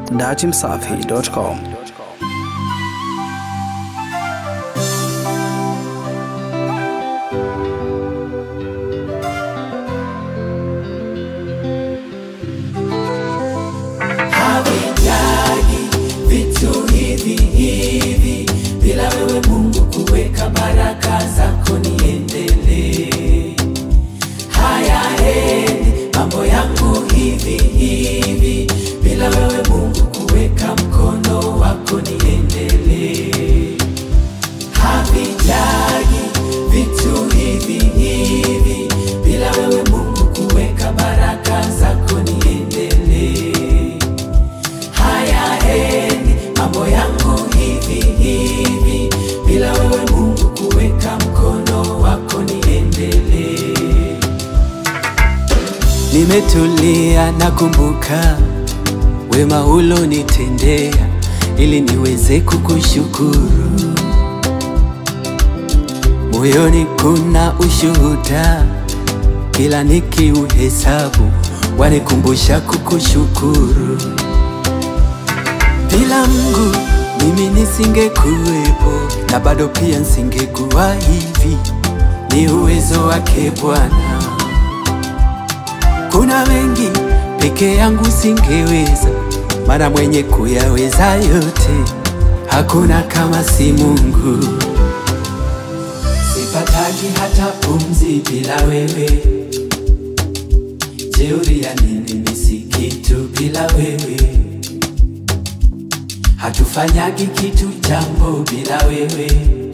datimsafi.com. havihitaji vitu hivi hivi, bila wewe Mungu kuweka baraka zako niendelee. Hayaendi mambo yangu hivi hivi, bila wewe Mungu kuweka mkono wako niendelee. Havihitaji vitu hivi hivi, bila wewe Mungu kuweka baraka zako niendelee hayaendi mambo yangu hivi hivi, bila wewe Mungu kuweka mkono wako niendelee. Nimetulia nakumbuka wema ulonitendea ili niweze kukushukuru. Moyoni kuna ushuhuda, kila nikiuhesabu wanikumbusha kukushukuru. Bila Mungu mimi nisingekuwepo, na bado pia nisingekuwa hivi. Ni uwezo wake Bwana. Kuna mengi peke yangu singeweza, maana mwenye kuyaweza yote hakuna kama si Mungu. Sipataki hata pumzi bila wewe, jeuri ya nini? Mimi si kitu bila wewe hatufanyagi kitu jambo bila wewe.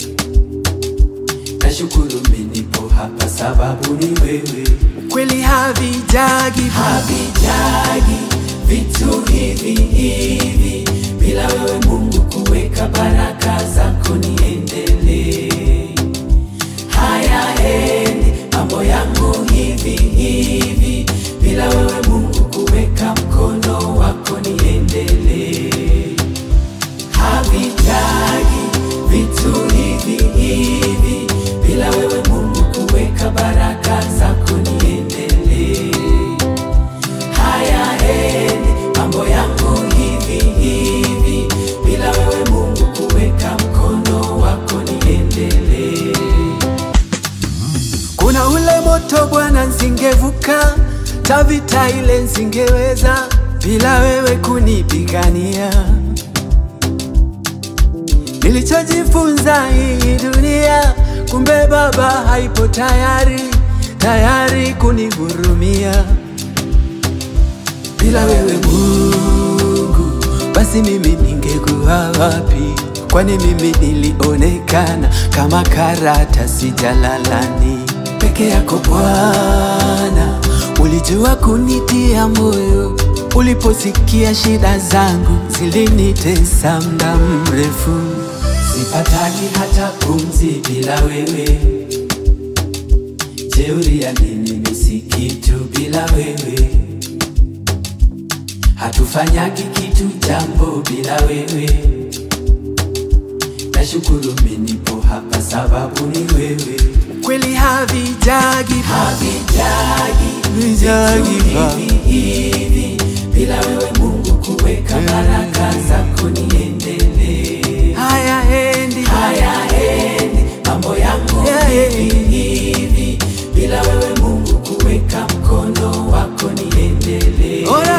Nashukuru menipo hapa sababu ni wewe. Kweli havijagi havijagi vitu hivi hivi, bila wewe Mungu kuweka baraka zako niendelee. Hayaendi mambo yangu hivi hivi, bila wewe Mungu kuweka mkono wako niendelee havitaji vitu hivi hivi, bila wewe Mungu kuweka baraka zako niendelee. Hayaendi mambo yangu hivi hivi, bila wewe Mungu kuweka mkono wako niendelee. Kuna ule moto Bwana, nsingevuka tavita ile nsingeweza bila wewe kunipigania Nilichojifunza hii dunia, kumbe Baba haipo tayari tayari kunihurumia. Bila wewe Mungu, basi mimi ningekuwa wapi? Kwani mimi nilionekana kama karatasi jalalani. Peke yako Bwana, ulijua kunitia moyo uliposikia shida zangu zilinitesa muda mrefu. Sipataki hata pumzi bila wewe, jeuri ya nini? Mimi si kitu bila wewe, hatufanyagi kitu jambo bila wewe. Nashukuru menipo hapa sababu ni wewe. Kweli havijagi havijagi vijagi hivi hivi, bila wewe Mungu kuweka baraka zako niendelee. Hayaendi hayaendi mambo yangu hivi hivi, bila wewe Mungu kuweka mkono wako niendelee. Ora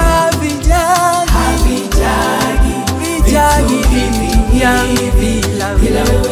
havijagi havijagi vijagi hivi hivi, bila wewe